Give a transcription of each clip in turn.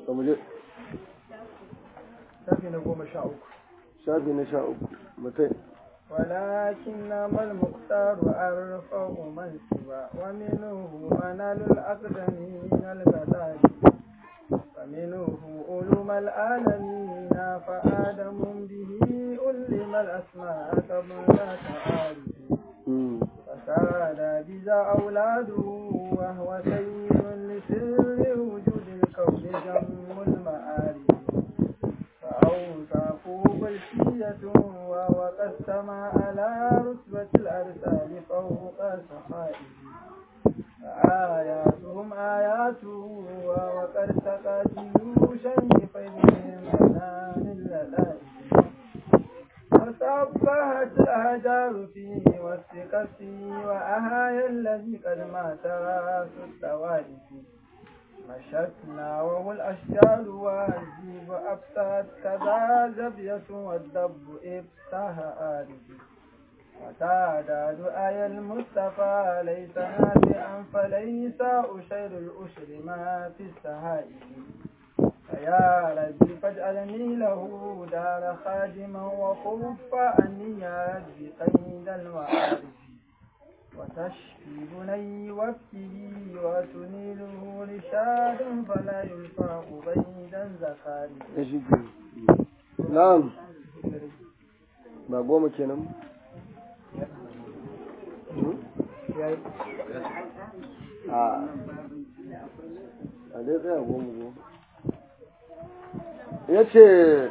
to mu je shafi na goma sha uku shafi na sha uku mutai ولكنما المختار أرفع منصبا ومنه منال الأقدمين الغدار ومنه علوم العالمين فآدم به علم الأسماء قبل تعارف فساد بذا أولاده وهو سيد لسر وجود الكون جم المعارف فأوصافه بلشية وهو قد سما على رتبة الأرسال فوق سمائه فآياتهم آياته وهو قد سقى جيوشا بفيضهم منام اللذائذ وسبحت الأهجار فيه والثقة فيه وأهايا الذي قد مات راس التوارث مشتنا وهو الأشجار والجيب أبسط كذا زبية والدب إبتاه آرد وتعداد آي المصطفى ليس نافعا فليس أشير الأشر ما في السهائل فيا ربي فاجعلني له دار خادما وخف عني يا ربي قيد المعارف وتشفي بني وفيه وتنيله رشاد فلا يلفاق بيدا زكاري na'am ba goma kenan a a dai tsaya goma goma ya ce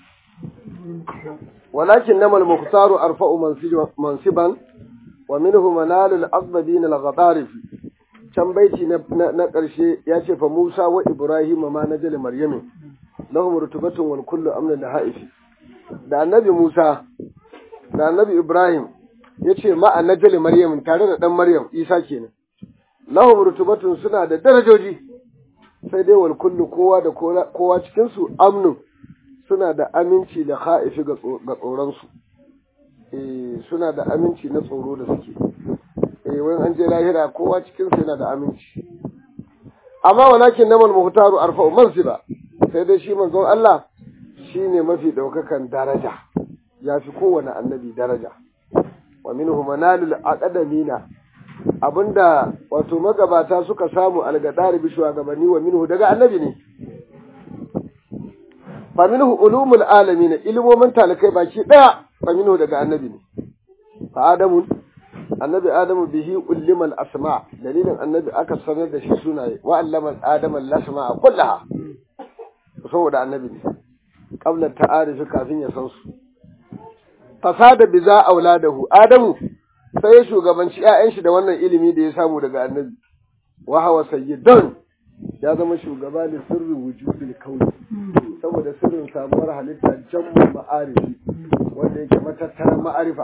walakin namal muktaru arfa'u mansiban wa minhu manalul aqdabin al-ghadarif can baiti na na ƙarshe ya ce fa Musa wa Ibrahim ma najal Maryam lahum rutubatun wal kullu amna da haifi da annabi Musa da annabi Ibrahim ya ce ma annajal Maryam tare da dan Maryam Isa kenan lahum rutubatun suna da darajoji sai dai wal kullu kowa da kowa cikin su amnu suna da aminci da haifi ga tsoron su suna da aminci na tsoro da suke eh wani an je lahira kowa cikin su yana da aminci amma walakin namal muhtaru arfa'u mansiba sai dai shi manzon Allah shine mafi daukakan daraja yafi kowane annabi daraja wa minhu manalul aqdamina abinda wato magabata suka samu algadari bi shugabanni wa minhu daga annabi ne fa minhu ulumul alamin ilmomin talakai baki daya faminu daga annabi ne fa adamu annabi adamu bihi ullimal asma dalilin annabi aka sanar da shi sunaye wa allama adama lasma kullaha saboda annabi ne qabla ta'arifi kafin ya san su fasada bi za auladahu adamu sai ya shugabanci ƴaƴan shi da wannan ilimi da ya samu daga annabi wa hawa sayyidan ya zama shugaba da sirrin wujudul kauni saboda sirrin samuwar halitta jammu ma'arifi wanda yake matattarar ma'arifa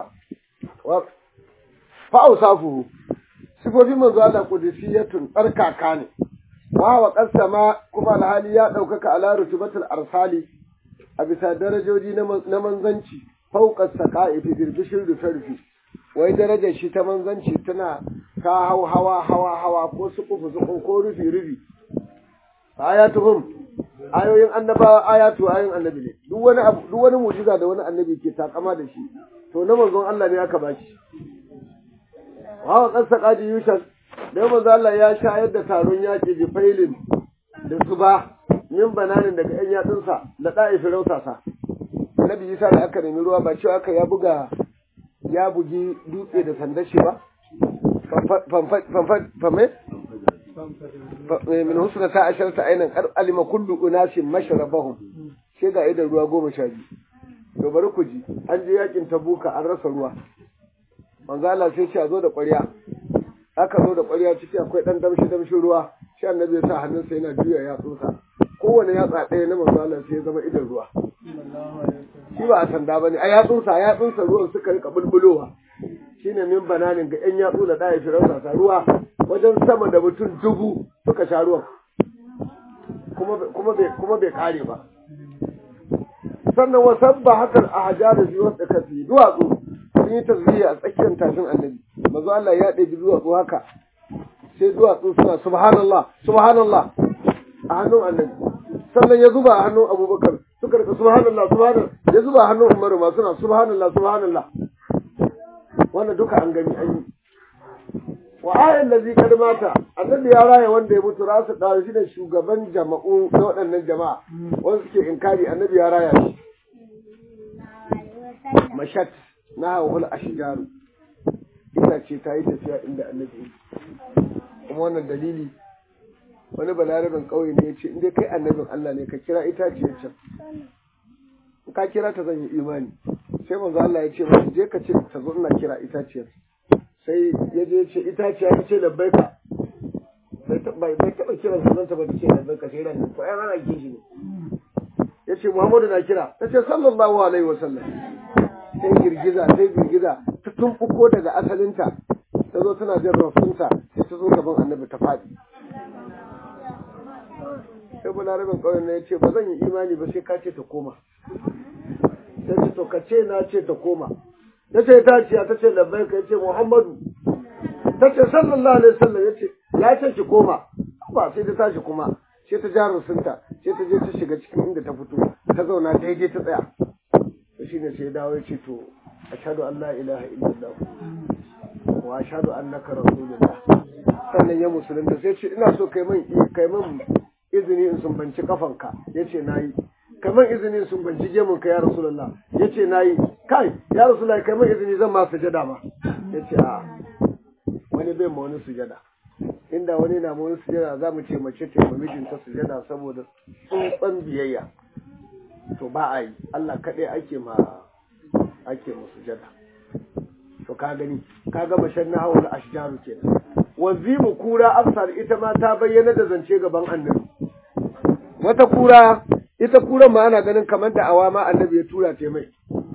fa'ausafuhu sifofin manzo Allah qudusiyatun tsarkaka ne wa wa qasama kuma alhali ya daukaka ala rutubatul arsali a bisa darajoji na manzanci fauqa saqa'i fi birbishin rufe wai darajar shi ta manzanci tana ka hau hawa hawa hawa ko sukufu suku ko rufi rufi ayatuhum ayoyin annabawa ayatu ayoyin annabi ne duk wani abu duk wani mu'jiza da wani annabi ke takama da shi to na manzon Allah ne aka bashi wa wa qassa qadi yushan da manzon Allah ya shayar da taron yaki bi failin da suba min bananin daga yan yatsunsa da da'ifi rausasa annabi Isa da aka nemi ruwa ba cewa aka ya buga ya bugi dutse da sandar shi ba famfame min husna ta asharta ainan kar alima kullu unasin mashrabahum sai ga idan ruwa goma sha biyu to bari ku ji an je yakin tabuka an rasa ruwa manzo Allah sai ce a zo da ƙwarya aka zo da ƙwarya ciki akwai dan damshi damshin ruwa shi annabi ya sa hannunsa yana juya yatsunsa kowane yatsa ɗaya na manzo Allah sai ya zama idan ruwa shi ba a sanda bane a yatsunsa yatsunsa ruwan suka rika bulbulowa shine min bananin ga yan yatsu da ɗaya firausa ruwa wajen sama da mutum dubu suka sha ruwan kuma bai kare ba sannan wa sabba hakan a hajjada fi wasu kafi duwatsu sun yi tasbiya a tsakiyar tashin annabi mazu Allah ya ɗebi duwatsu haka sai duwatsu suna subhanallah subhanallah a hannun annabi sannan ya zuba a hannun abubakar suka rika subhanallah subhanallah ya zuba a hannun umaru ma suna subhanallah subhanallah wannan duka an gani an yi wa ayan lazi kad mata annabi ya raya wanda ya mutu rasu da shi ne shugaban jama'u na waɗannan jama'a wanda suke inkari annabi ya raya shi mashat na hawul ashjaru ita ce ta yi tafiya inda annabi kuma wannan dalili wani balarabin ƙauye ne ya ce in dai kai annabin Allah ne ka kira itaciyar can in ka kira ta zan yi imani sai manzo Allah ya ce masa je ka ce ta zo ina kira itaciyar sai ya je ce itaciya ta ce labbaika bai taɓa kiran sunanta ba ta ce labbaika sai ran ko ai ana kishi ne ya ce Muhammadu na kira ta ce sallallahu alaihi wasallam sai girgiza sai girgiza ta tumɓuko daga asalinta ta zo tana jin rafunta sai ta zo gaban annabi ta faɗi sai balarabin ƙauyen na ya ce ba zan yi imani ba sai ka ce ta koma sai ce to ka ce na ce ta koma ya ce ta ce ta ce labbai ka ce muhammadu ta ce sallallahu alaihi wasallam ya ce ya ce ki koma ba sai ta tashi kuma sai ta ja rusunta sai ta je ta shiga cikin inda ta fito ta zauna daidai ta tsaya to shine sai dawo ya ce to ashhadu an la ilaha illallah wa ashhadu annaka rasulullah sannan ya musulunta sai ce ina so kai min kai min izini in sumbanci kafanka yace nayi kai min izini in sumbanci gemun ka ya rasulullah yace nayi kai ya rasulullah kai min izini zan ma sujada ma yace a wani bai ma wani sujada inda wani na ma wani sujada za mu ce mace ta ma mijinta sujada saboda tsantsan biyayya to ba a yi Allah kaɗai ake ma ake ma sujada to ka gani ka ga mashan na hawar ashjaru kenan wazimu kura amsar ita ma ta bayyana da zance gaban annabi wata kura ita kuran ma ana ganin kamar da awama annabi ya tura ta mai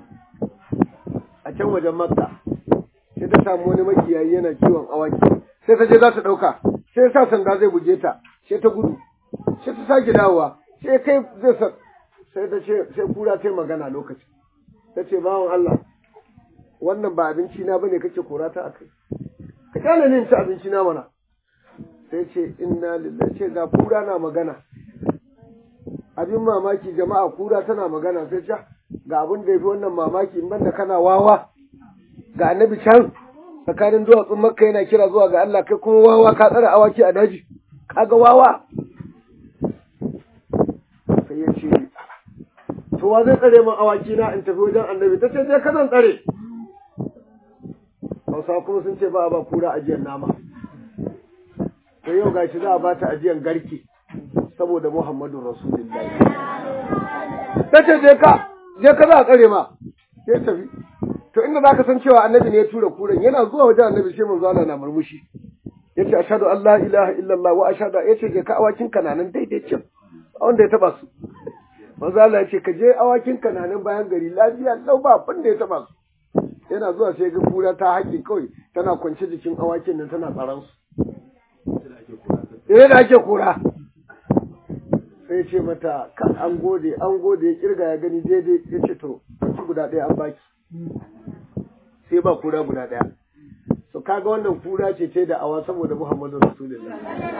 a can wajen makka sai ta samu wani makiyayi yana kiwon awaki sai ta je za ta ɗauka sai sa sanda zai buge ta sai ta gudu sai ta sake dawowa sai kai zai sa sai ta ce sai kura ta magana lokaci ta ce bawan Allah wannan ba abinci na bane kake kora ta akai ka kyale ni ci abinci na mana sai ce inna lillahi ce ga kura na magana abin mamaki jama'a kura tana magana sai ce ga abin da yafi wannan mamaki in banda kana wawa ga annabi can tsakanin duwatsun makka yana kira zuwa ga Allah kai kuma wawa ka tsara awaki a daji kaga wawa sai ya ce to wa zai tsare min awaki na in tafi wajen annabi ta ce je ka zan tsare Hausa kuma sun ce ba a ba kura ajiyar nama. To yau gashi za a ba ta ajiyar garke saboda Muhammadu Rasulullahi. Ta ce je ka, je ka za a tsare ma, sai tafi. To inda za ka san cewa annabi ne ya tura kuran yana zuwa wajen annabi sai manzo Allah na murmushi. Ya ce ashhadu an la ilaha illallah wa ashhadu ya ce je ka awakin kananan daidai cin wanda ya taba su. Manzo Allah ya ce ka je awakin kananan bayan gari lafiya lau ba abin da ya taba su. yana zuwa sai ga kura ta haƙi kawai tana kwance jikin awakin nan tana tsaron su. Ire da ake kura. Sai ce mata ka an gode an gode ya kirga ya gani daidai ya ce to ci guda ɗaya an baki. Sai ba kura guda ɗaya. So kaga wannan kura ce ce da awa saboda Muhammadu Rasulullah.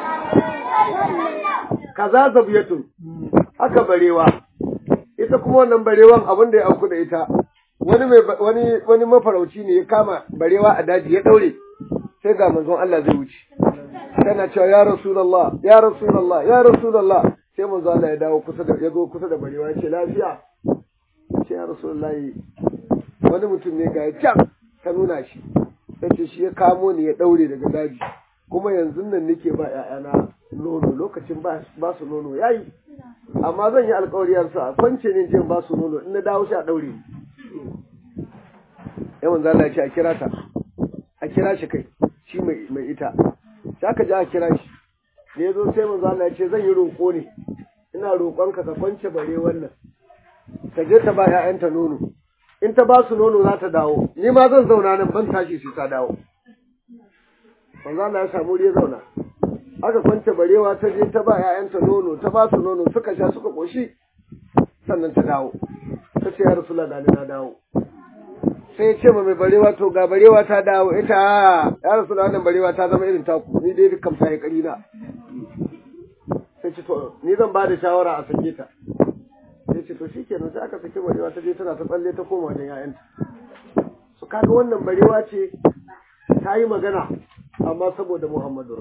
Kaza zabiyatun haka barewa. Ita kuma wannan barewan abin da ya auku da ita wani mai wani wani mafarauci ne ya kama barewa a daji ya daure sai ga manzon Allah zai wuce tana cewa ya rasulullah ya rasulullah ya rasulullah sai manzon Allah ya dawo kusa da ya zo kusa da barewa ya ce lafiya ce ya rasulullah wani mutum ne ga can ta nuna shi sai shi ya kamo ni ya daure daga daji kuma yanzu nan nake ba ƴaƴana nono lokacin ba su nono yayi amma zan yi alƙawariyar sa kwance ne jin ba su nono in na dawo shi a daure yawan zala ce a kira ta a kira shi kai shi mai ita sai aka ji a kira shi da ya zo sai manzo Allah ya ce zan yi roƙo ne ina roƙonka ka kwance bare wannan ka je ta ba ƴaƴanta nono in ta ba su nono za ta dawo ni ma zan zauna nan ban tashi sai ta dawo manzo Allah ya samu ya zauna aka kwance barewa ta je ta ba ƴaƴanta nono ta ba su nono suka sha suka koshi sannan ta dawo ta ce ya rasulullah da na dawo sai ya ce ma mai barewa to ga barewa ta dawo ita ya rasu da wannan barewa ta zama irin taku ni dai dukkan ta yi kari na sai ya ce to ni zan ba da shawara a sake ta ya ce to shikenan sai aka saki barewa ta je tana ta tsalle ta koma wajen 'ya'yanta su kaga wannan barewa ce ta yi magana amma saboda Muhammadu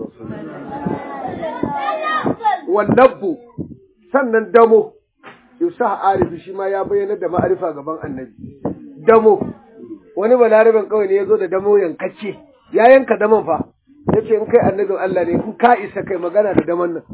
Rasulullah wallabbu sannan damo Yusuf Arifi shi ma ya bayyana da ma'arifa gaban annabi damo wani balarabin kawai ne ya zo da damo yankacce ya yanka daman fa ya ce in kai annabin Allah ne in ka isa kai magana da daman nan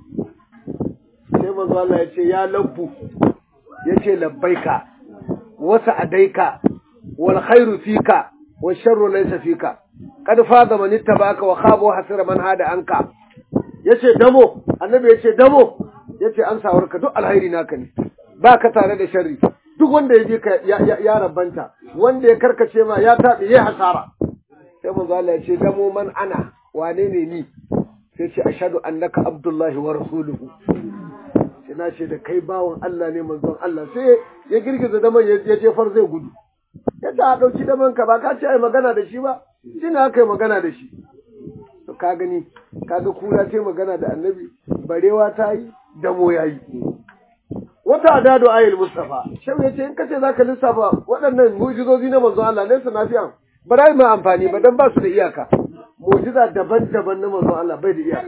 sai manzo Allah ya ce ya labbu ya ce labbaika wasa adaika wal khairu fika wal sharru laysa fika kad faza man ittabaka wa khaba wa hasira man hada anka yace damo annabi yace damo yace an sawarka duk alhairi naka ne baka tare da sharri duk wanda ya bi ka ya rabanta wanda ya karkace ma ya tabi ya hasara sai manzo Allah yace damo man ana wane ne ni sai ce ashhadu annaka abdullahi wa rasuluhu sai na ce da kai bawon Allah ne manzon Allah sai ya girgiza daman ya jefar zai gudu yadda a ɗauki daman ka ba ka ce ai magana da shi ba shi ne aka yi magana da shi to ka gani kaga kura ta yi magana da annabi barewa ta yi damo ya yi wata adadu ayil mustafa shau ya ce in kace zaka lissafa waɗannan mu'jizozi na manzon Allah laysa nafi'an ba za mu amfani ba dan ba su da iyaka mu'jiza daban-daban na manzon Allah bai da iyaka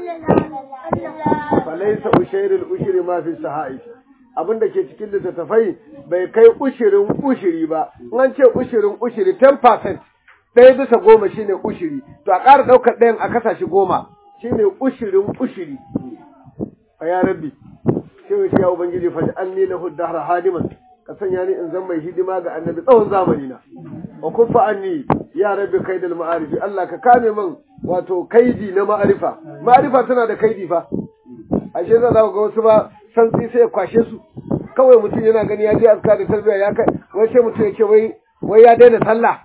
falaysa ushairul ushri ma fi sahai abin da ke cikin littattafai bai kai ushirin ushiri ba in an ce ushirin ushiri 10% ɗaya bisa goma shine ushiri to a ƙara ɗaukar ɗayan a kasa shi goma shine ushirin ushiri a ya rabbi sai wuce ya ubangiji fa anni lahu dahra hadiman ka sanya ni in zan mai hidima ga annabi tsawon zamani na wa kuffa anni ya rabbi kaidal ma'arifi Allah ka kame min wato kaidi na ma'arifa ma'arifa tana da kaidi fa ashe za ga wasu ba santsi sai ya kwashe su kawai mutum yana gani ya je aska da tarbiyya ya kai wai sai mutum ya ce wai wai ya daina sallah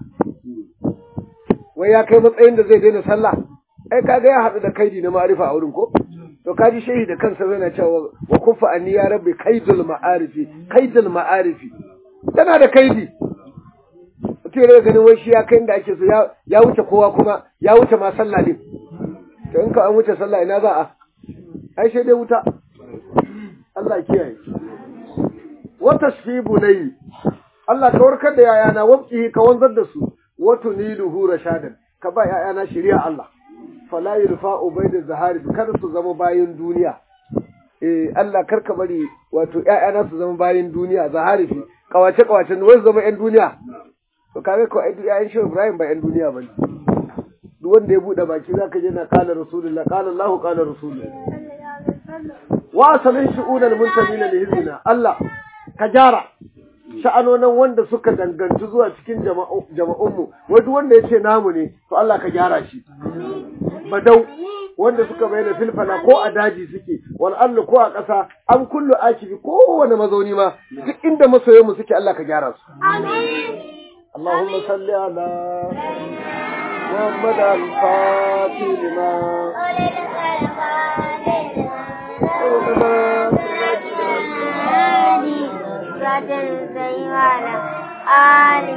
wai ya kai matsayin da zai daina sallah ai kaga ya haɗu da kaidi na ma'arifa a wurin ko to kaji shehi da kansa yana cewa wa kufa anni ya rabbi kaidul ma'arifi kaidul ma'arifi tana da kaidi mutum ya ganin wai shi ya kai inda ake so ya wuce kowa kuma ya wuce ma sallah din to in ka an wuce sallah ina za a ai sai dai wuta Allah kiyaye wa tashfibu nayi Allah ka warkar da yayana wabki ka wanzar da su wa tuniluhu rashadan ka ba yayana shari'a Allah fala yurfa'u bayda zahari kada su zama bayin duniya eh Allah kar ka bari wato yayana su zama bayin duniya zahari fi kawace kawace ne wai zama yan duniya to kage ko ai yayin shi Ibrahim ba yan duniya bane duk wanda ya bude baki zaka je na qala rasulullah qala Allah qala rasulullah wa asalin shu'unal muntabina li hizbina Allah ka gyara sha'anonan wanda suka danganci zuwa cikin jama'unmu wai duk wanda yace namu ne to Allah ka gyara shi badau wanda suka bayyana filfala ko a daji suke wal allu ko a ƙasa an kullu akibi kowane mazauni ma duk inda masoyan mu suke Allah ka gyara su amin Allahumma salli ala Muhammad al-Fatih lima صراط الذين آل